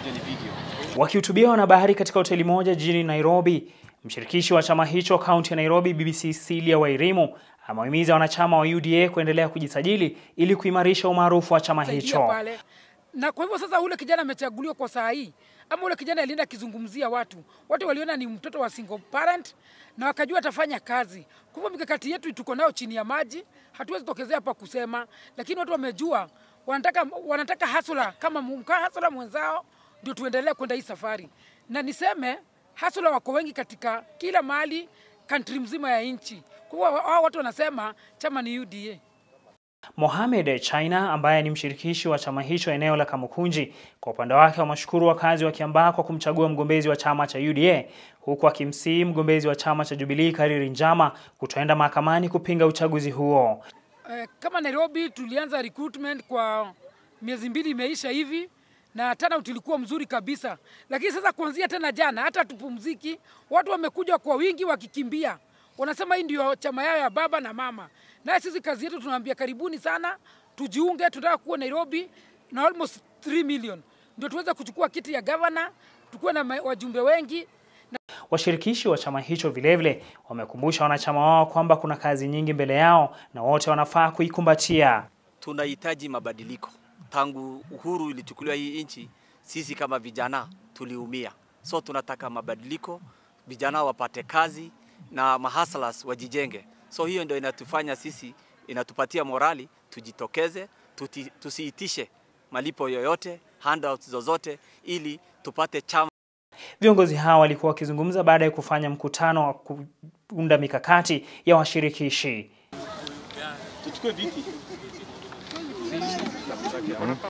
Wakihutubia wanahabari katika hoteli moja jijini Nairobi, mshirikishi wa chama hicho kaunti ya Nairobi, Bibi Cecilia Wairimu amewahimiza wanachama wa UDA kuendelea kujisajili ili kuimarisha umaarufu wa chama saidia hicho. pale. Na kwa hivyo sasa ule kijana amechaguliwa kwa saa hii, ama ule kijana alienda akizungumzia watu, watu waliona ni mtoto wa single parent na wakajua atafanya kazi. Kwa hivyo mikakati yetu tuko nayo chini ya maji, hatuwezi tokezea hapa kusema, lakini watu wamejua, wanataka wanataka hasula kama mka hasula mwenzao, ndio tuendelee kwenda hii safari. Na niseme hasula wako wengi katika kila mahali country mzima ya nchi. Kwa hivyo hao watu wanasema chama ni UDA. Mohamed China ambaye ni mshirikishi wa chama hicho eneo la Kamukunji, kwa upande wake wameshukuru wakazi wa Kiambaa kwa kumchagua mgombezi wa chama cha UDA, huku akimsihi mgombezi wa chama cha Jubilee Kariri Njama kutoenda mahakamani kupinga uchaguzi huo. Eh, kama Nairobi tulianza recruitment kwa miezi mbili imeisha hivi na tena tulikuwa mzuri kabisa, lakini sasa kuanzia tena jana hata tupumziki, watu wamekuja kwa wingi wakikimbia, wanasema hii ndio chama yao ya baba na mama. Naye sisi kazi yetu tunaambia karibuni sana, tujiunge, tunataka kuwa Nairobi na almost 3 million ndio tuweze kuchukua kiti ya governor, tukuwe na ma- wajumbe wengi Washirikishi wa chama hicho vilevile wamekumbusha wanachama wao kwamba kuna kazi nyingi mbele yao na wote wanafaa kuikumbatia. tunahitaji mabadiliko. Tangu uhuru ilichukuliwa hii nchi, sisi kama vijana tuliumia, so tunataka mabadiliko, vijana wapate kazi na mahaslas wajijenge. So hiyo ndio inatufanya sisi, inatupatia morali, tujitokeze, tuti, tusiitishe malipo yoyote, handouts zozote, ili tupate chama Viongozi hao walikuwa wakizungumza baada ya kufanya mkutano wa kuunda mikakati ya washirikishi.